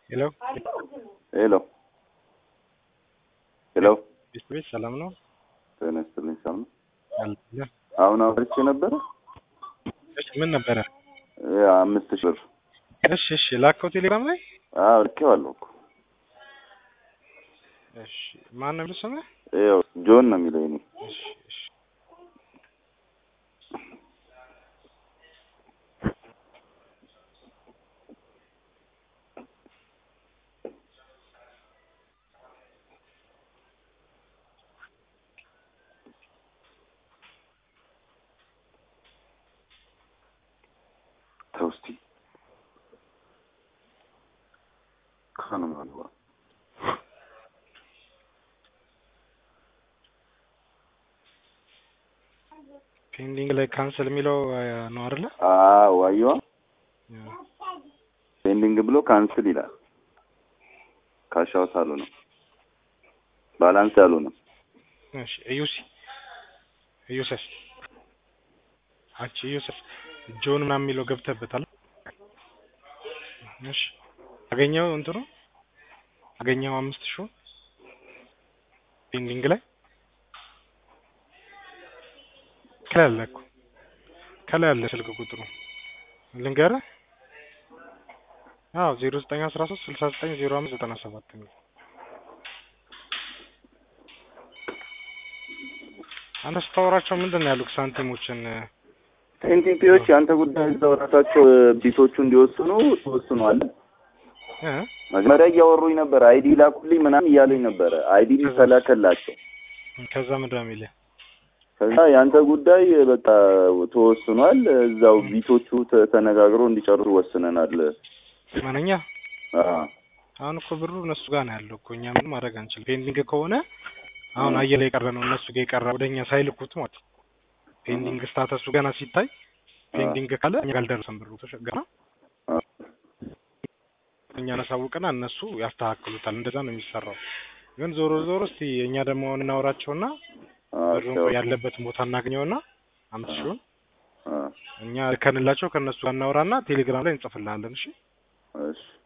ሄሎ ሄሎ ሄሎ ቤት ቤት ሰላም ነው? ጤና ይስጥልኝ። ሰላም ነው? አለ አሁን አውርቼ ነበረ እሺ፣ ምን ነበረ? ያ አምስት ሺህ ብር እሺ፣ እሺ፣ ላከው ቴሌግራም ላይ። አዎ ልኬዋለሁ እኮ እሺ፣ ማን ነው የሚለው ስምህ? ይኸው ጆን ነው የሚለው እኔ እሺ፣ እሺ፣ ተው እስኪ ካኑ ማልባ ፔንዲንግ ላይ ካንስል የሚለው አ፣ ነው አይደለ? አዎ አየዋ ፔንዲንግ ብሎ ካንስል ይላል። ካሻውት አሉ ነው ባላንስ ያሉ ነው። እሺ፣ እዩሲ እዩሰስ አንቺ እዩሰስ ጆን ምናምን የሚለው ገብተህበታል። እሺ፣ አገኘው እንትኑ አገኘው አምስት ሺህ ፔንዲንግ ላይ ከላይ አለ እኮ ከላይ አለ ስልክ ቁጥሩ ልንገርህ። አዎ ዜሮ ዘጠኝ አስራ ሶስት ስልሳ ዘጠኝ ዜሮ አምስት ዘጠና ሰባት የሚል አንተ ስታወራቸው ምንድን ነው ያሉት? ሳንቲሞችን ኤንቲፒዎች የአንተ ጉዳይ እዛው ራሳቸው ቢቶቹ እንዲወስኑ ተወስኗል። እ መጀመሪያ እያወሩኝ ነበር። አይዲ ላኩልኝ ምናምን እያሉኝ ነበረ። አይዲ ተላከላቸው። ከዛ ምንድን ነው የሚልህ? ከዛ የአንተ ጉዳይ በቃ ተወስኗል። እዛው ቢቶቹ ተ- ተነጋግረው እንዲጨርሱ ወስነናል። ማንኛ አዎ አሁን እኮ ብሩ እነሱ ጋር ነው ያለው እኮ እኛ ምንም ማድረግ አንችልም። ፔንዲንግ ከሆነ አሁን አየር የቀረ ነው እነሱ ጋር የቀረ ወደኛ ሳይልኩት ማለት ነው። ፔንዲንግ ስታተሱ ገና ሲታይ ፔንዲንግ ካለ እኛ ጋር አልደረሰም ብሩ ተሸገና እኛ እናሳውቅና እነሱ ያስተካክሉታል። እንደዛ ነው የሚሰራው። ግን ዞሮ ዞሮ እስቲ እኛ ደግሞ እናወራቸውና ብሩን አዎ ያለበትን ቦታ እናገኘውና አምስት ሺውን አዎ እኛ ልከንላቸው ከእነሱ ጋር እናወራና ቴሌግራም ላይ እንጽፍልሃለን። እሺ እሺ